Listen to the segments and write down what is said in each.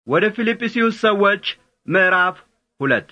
ወደ ፊልጵስዩስ ሰዎች ምዕራፍ ሁለት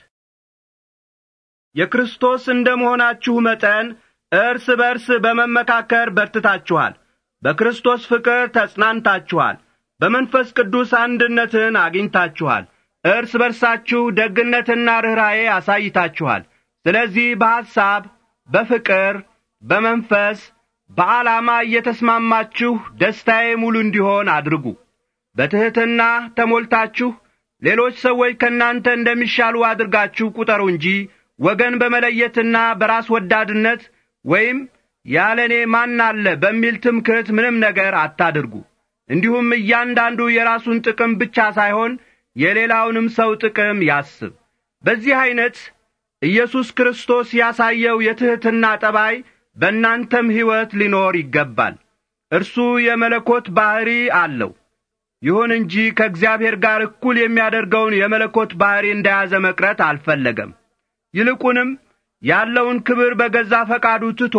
የክርስቶስ እንደ መሆናችሁ መጠን እርስ በርስ በመመካከር በርትታችኋል፣ በክርስቶስ ፍቅር ተጽናንታችኋል፣ በመንፈስ ቅዱስ አንድነትን አግኝታችኋል፣ እርስ በርሳችሁ ደግነትና ርኅራዬ አሳይታችኋል። ስለዚህ በሐሳብ፣ በፍቅር፣ በመንፈስ፣ በዓላማ እየተስማማችሁ ደስታዬ ሙሉ እንዲሆን አድርጉ። በትሕትና ተሞልታችሁ ሌሎች ሰዎች ከእናንተ እንደሚሻሉ አድርጋችሁ ቁጠሩ እንጂ ወገን በመለየትና በራስ ወዳድነት ወይም ያለ እኔ ማን አለ በሚል ትምክህት ምንም ነገር አታድርጉ። እንዲሁም እያንዳንዱ የራሱን ጥቅም ብቻ ሳይሆን የሌላውንም ሰው ጥቅም ያስብ። በዚህ ዐይነት ኢየሱስ ክርስቶስ ያሳየው የትሕትና ጠባይ በእናንተም ሕይወት ሊኖር ይገባል። እርሱ የመለኮት ባሕሪ አለው። ይሁን እንጂ ከእግዚአብሔር ጋር እኩል የሚያደርገውን የመለኮት ባሕሪ እንደያዘ መቅረት አልፈለገም። ይልቁንም ያለውን ክብር በገዛ ፈቃዱ ትቶ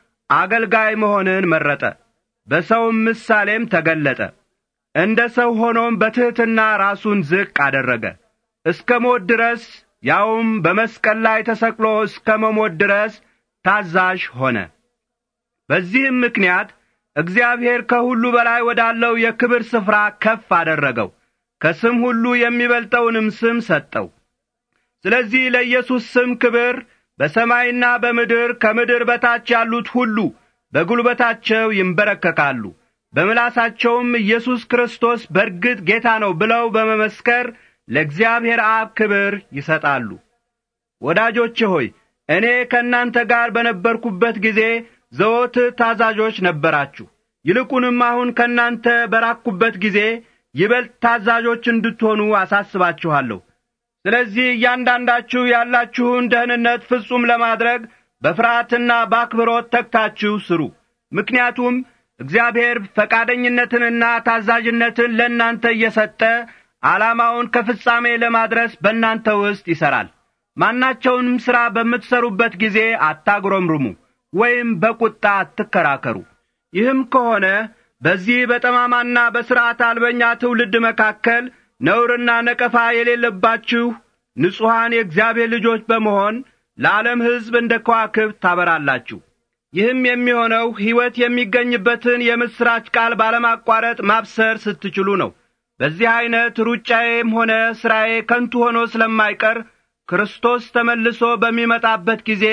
አገልጋይ መሆንን መረጠ። በሰውም ምሳሌም ተገለጠ። እንደ ሰው ሆኖም በትሕትና ራሱን ዝቅ አደረገ፣ እስከ ሞት ድረስ ያውም በመስቀል ላይ ተሰቅሎ እስከ መሞት ድረስ ታዛዥ ሆነ። በዚህም ምክንያት እግዚአብሔር ከሁሉ በላይ ወዳለው የክብር ስፍራ ከፍ አደረገው፣ ከስም ሁሉ የሚበልጠውንም ስም ሰጠው። ስለዚህ ለኢየሱስ ስም ክብር በሰማይና በምድር ከምድር በታች ያሉት ሁሉ በጒልበታቸው ይንበረከካሉ፣ በምላሳቸውም ኢየሱስ ክርስቶስ በርግጥ ጌታ ነው ብለው በመመስከር ለእግዚአብሔር አብ ክብር ይሰጣሉ። ወዳጆቼ ሆይ እኔ ከእናንተ ጋር በነበርኩበት ጊዜ ዘወትር ታዛዦች ነበራችሁ። ይልቁንም አሁን ከእናንተ በራቅሁበት ጊዜ ይበልጥ ታዛዦች እንድትሆኑ አሳስባችኋለሁ። ስለዚህ እያንዳንዳችሁ ያላችሁን ደህንነት ፍጹም ለማድረግ በፍርሃትና በአክብሮት ተግታችሁ ስሩ። ምክንያቱም እግዚአብሔር ፈቃደኝነትንና ታዛዥነትን ለእናንተ እየሰጠ ዓላማውን ከፍጻሜ ለማድረስ በእናንተ ውስጥ ይሠራል። ማናቸውንም ሥራ በምትሠሩበት ጊዜ አታጉረምርሙ ወይም በቁጣ አትከራከሩ። ይህም ከሆነ በዚህ በጠማማና በሥርዓት አልበኛ ትውልድ መካከል ነውርና ነቀፋ የሌለባችሁ ንጹሐን የእግዚአብሔር ልጆች በመሆን ለዓለም ሕዝብ እንደ ከዋክብት ታበራላችሁ። ይህም የሚሆነው ሕይወት የሚገኝበትን የምሥራች ቃል ባለማቋረጥ ማብሰር ስትችሉ ነው። በዚህ ዐይነት ሩጫዬም ሆነ ሥራዬ ከንቱ ሆኖ ስለማይቀር ክርስቶስ ተመልሶ በሚመጣበት ጊዜ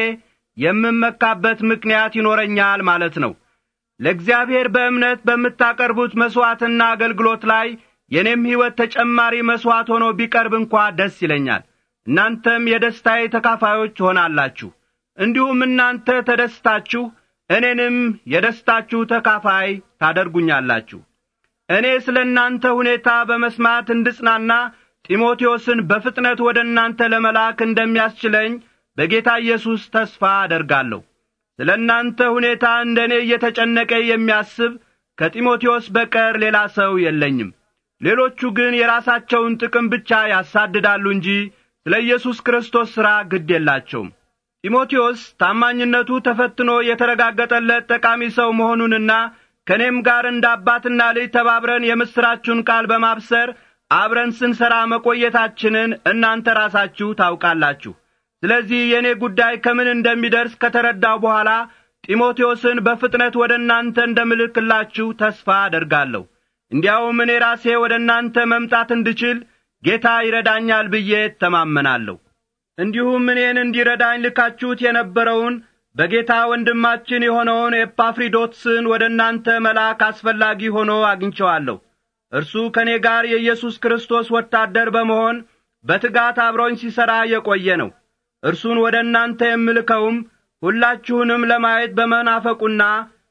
የምመካበት ምክንያት ይኖረኛል ማለት ነው። ለእግዚአብሔር በእምነት በምታቀርቡት መሥዋዕትና አገልግሎት ላይ የእኔም ሕይወት ተጨማሪ መሥዋዕት ሆኖ ቢቀርብ እንኳ ደስ ይለኛል። እናንተም የደስታዬ ተካፋዮች ትሆናላችሁ። እንዲሁም እናንተ ተደስታችሁ እኔንም የደስታችሁ ተካፋይ ታደርጉኛላችሁ። እኔ ስለ እናንተ ሁኔታ በመስማት እንድጽናና ጢሞቴዎስን በፍጥነት ወደ እናንተ ለመላክ እንደሚያስችለኝ በጌታ ኢየሱስ ተስፋ አደርጋለሁ። ስለ እናንተ ሁኔታ እንደ እኔ እየተጨነቀ የሚያስብ ከጢሞቴዎስ በቀር ሌላ ሰው የለኝም። ሌሎቹ ግን የራሳቸውን ጥቅም ብቻ ያሳድዳሉ እንጂ ስለ ኢየሱስ ክርስቶስ ሥራ ግድ የላቸውም። ጢሞቴዎስ ታማኝነቱ ተፈትኖ የተረጋገጠለት ጠቃሚ ሰው መሆኑንና ከእኔም ጋር እንደ አባትና ልጅ ተባብረን የምሥራችሁን ቃል በማብሰር አብረን ስንሠራ መቆየታችንን እናንተ ራሳችሁ ታውቃላችሁ። ስለዚህ የእኔ ጉዳይ ከምን እንደሚደርስ ከተረዳው በኋላ ጢሞቴዎስን በፍጥነት ወደ እናንተ እንደምልክላችሁ ተስፋ አደርጋለሁ። እንዲያውም እኔ ራሴ ወደ እናንተ መምጣት እንድችል ጌታ ይረዳኛል ብዬ ተማመናለሁ። እንዲሁም እኔን እንዲረዳኝ ልካችሁት የነበረውን በጌታ ወንድማችን የሆነውን ኤጳፍሪዶትስን ወደ እናንተ መላክ አስፈላጊ ሆኖ አግኝቸዋለሁ። እርሱ ከእኔ ጋር የኢየሱስ ክርስቶስ ወታደር በመሆን በትጋት አብሮኝ ሲሠራ የቆየ ነው። እርሱን ወደ እናንተ የምልከውም ሁላችሁንም ለማየት በመናፈቁና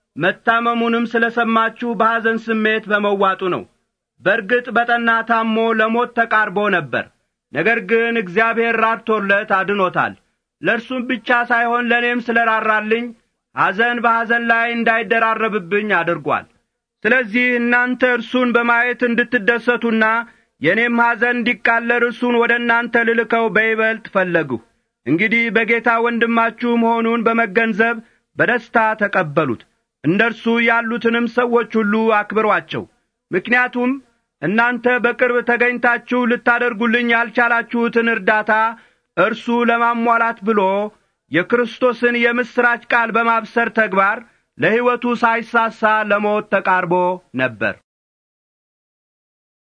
መታመሙንም ስለ ሰማችሁ በሐዘን ስሜት በመዋጡ ነው። በርግጥ በጠና ታሞ ለሞት ተቃርቦ ነበር። ነገር ግን እግዚአብሔር ራድቶለት አድኖታል። ለእርሱም ብቻ ሳይሆን ለእኔም ስለ ራራልኝ ሐዘን በሐዘን ላይ እንዳይደራረብብኝ አድርጓል። ስለዚህ እናንተ እርሱን በማየት እንድትደሰቱና የእኔም ሐዘን እንዲቃለር እርሱን ወደ እናንተ ልልከው በይበልጥ ፈለግሁ። እንግዲህ በጌታ ወንድማችሁ መሆኑን በመገንዘብ በደስታ ተቀበሉት። እንደ እርሱ ያሉትንም ሰዎች ሁሉ አክብሯቸው። ምክንያቱም እናንተ በቅርብ ተገኝታችሁ ልታደርጉልኝ ያልቻላችሁትን እርዳታ እርሱ ለማሟላት ብሎ የክርስቶስን የምሥራች ቃል በማብሰር ተግባር ለሕይወቱ ሳይሳሳ ለሞት ተቃርቦ ነበር።